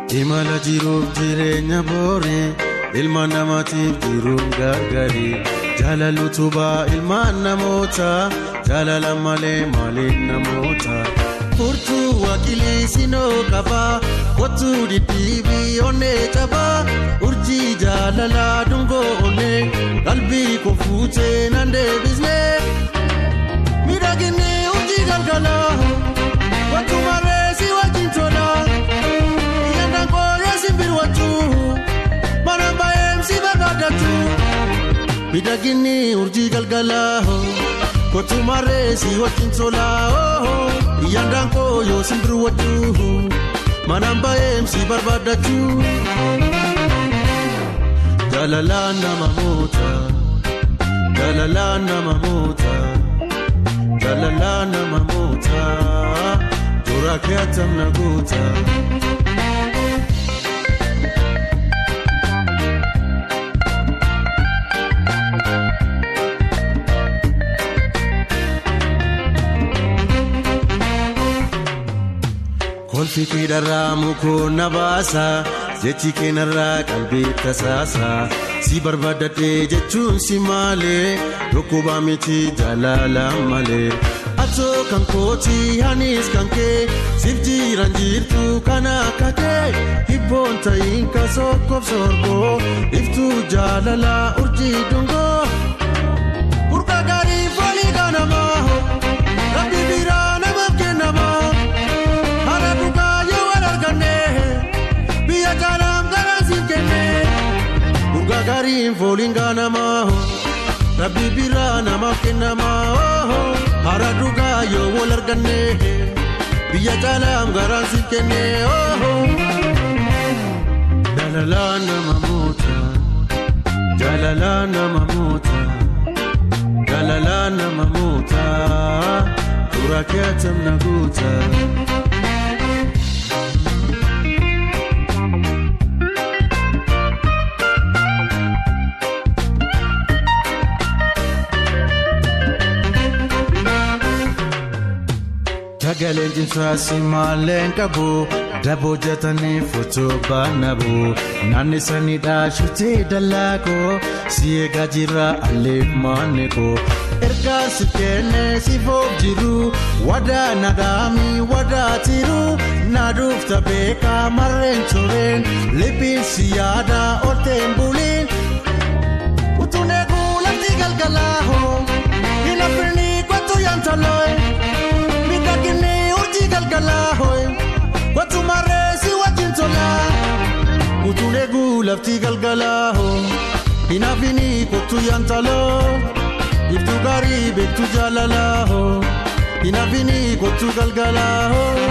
imala jiruuf jireenya booree ilma namaatiif jiruun gargari jaalala utubaa ilmaan namoota jaalala malee maaliin namoota. furtuu waaqilii sinoo qabaa kottuu diddiibii onnee cabaa urjii jaalalaa dungoo onnee qalbii koo fuutee nan deebisnee miidhaginni urjii galgalaa wattuu maree si wajjin tolaa iyyandaan kooyee simbir wattuu mana baay'eem si barbaadatu miidhaginni urjii galgalaa kottuu maree si wajjin tolaa iyyandaan kooyoo simbir wattuu mana baay'eem si barbaadatu jaalalaan nama moota jaalalaan nama moota. Jalala nama moota Tura keetam na goota. Kolfi kiidharraa mukoon na baasa jechi keenarraa qalbii tasaasa si barbaadadhee jechuun si maalee dhukkubaa miti jaalala malee. Atoo kan kooti anis kan kee siif jiran jirtu kana akka kee hibboon ta'iin ka sokkoof sorgoo iftuu jaalala urjii dungoo. Burqa gaarii foolii ganamaa rabbi biraa namaaf kennamaa haala dhugaa yoo wal arganne biyya jaalaam garaan siif kenne. Burqa gaarii foolii ganamaa rabbi biraa namaaf kennamaa. Hara dhugaa yoo wal arganne biyya jaalaam garaan siif kenne jaalalaa nama moota jaalalaa nama moota jaalalaa nama moota tura keetam na goota. Sagaleen cimsaas maalleen qabu daboo jatanii footoo baanabu naannisanii dhaashutee dallaakoo si eegaa jira aleef maannekoo ergaa si kennee si foof jiru wadaa nagaami wadaa tiru naaduuf tabeekaa marreen tureen liphiin si yaada olteen buliin utuun eeguu lafti galgalaahoo hin affirni kottu yaantalooye. Miidhaginni urjii galgalaa hooyi wattu maree si wajjin tolaa utuun eeguu lafti galgalaa hoo hin hafini kottu yaantaloo iftuu gaarii beektu jaalalaa hoo hin hafini kottu galgalaa hoo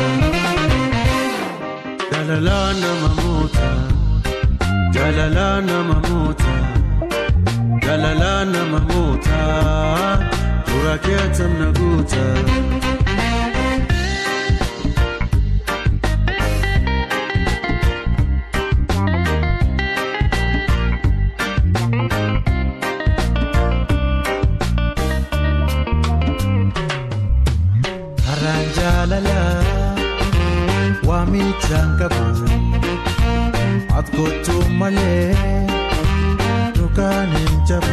jaalalaa nama moota jaalalaa nama moota jaalalaa nama moota tura keetam na goota. Waamichaan qabu ati kottu malee dhugaan hin jabu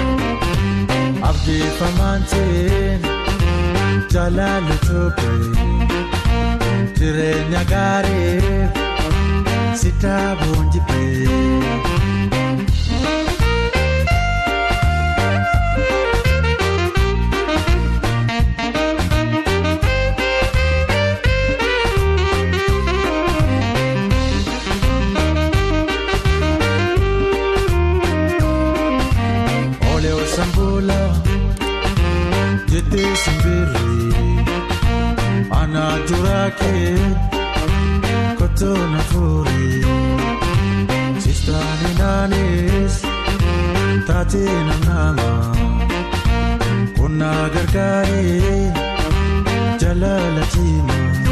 abdiifamaan ta'een jaalala tobe jireenya gaariif si daaboon jibbee. jettee simbirri ana juraakee kotoo na fuuri sistaani naanis taatee namnaama qonnaa gargaaree jalala cimaa.